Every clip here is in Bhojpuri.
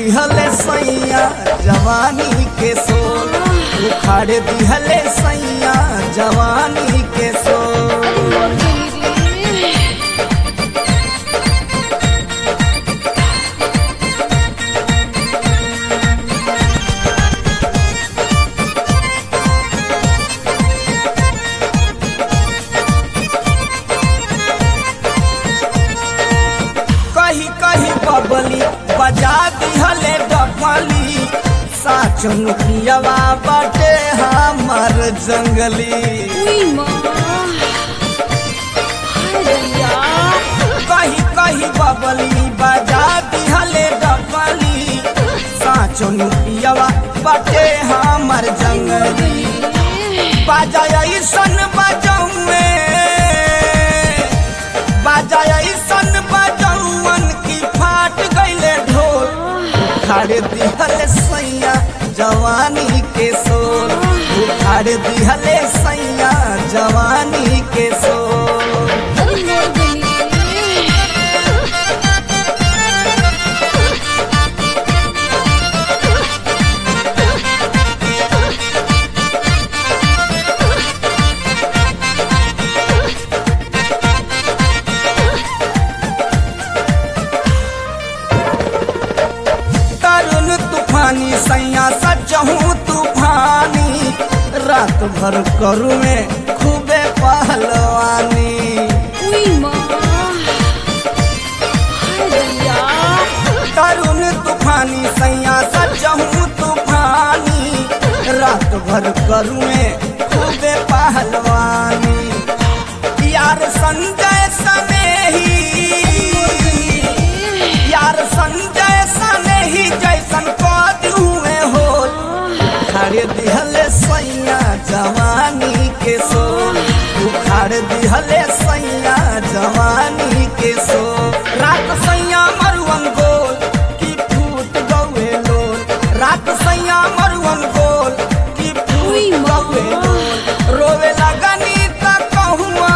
दिहले सैया जवानी के सोल उखाड़ दिहले सैया जवानी के सोल अरे मोर गली रे कही कही बबली बजा दिहले डफली साच मुखियावा बाटे हमर जंगली उई माँ हाय दैया कही कही बबली बजा दिहले डफली साच मुखियावा बाटे हमर जंगली बाजा ऐसन बजौए बाजा ऐसन बजौवन की फाट गईले ढोल उखाड़ दिहले सैया जवानी के सोल उखाड़ दिहले सैया जवानी के सोल अरे मोर गली रे तरुण तूफानी सैया सचहूँ तूफानी रात भर करू में खूबे पहलवानी उई माँ हाय दैया तरुण तूफानी सैया सचहूँ तूफानी रात भर करुए खूबे पहलवानी यार संजय सनेही यार संजय सनेही जैसन कद हुए हो उखाड़ दिहले सैया जवानी के सोल उखाड़ दिहले सैया जवानी के सोल रात सैया मरुअन गोल की फूट गौए लोल रात सैया मरुअन गोल की उई फूट माँ। गौए लोल रोवे लगनी त कहुआ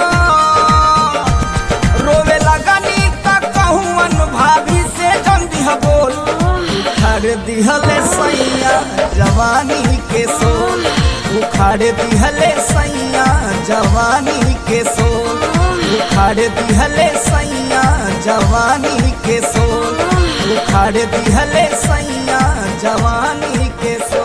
रोवे लगनी त कहुअन भाभी से जम दिह बोल उखाड़ दिहले सैया जवानी के सोल उखाड़ दिहले सैया जवानी के सोल उखाड़ दिहले सैया जवानी के सोल उखाड़ दिहले सैया जवानी के सोल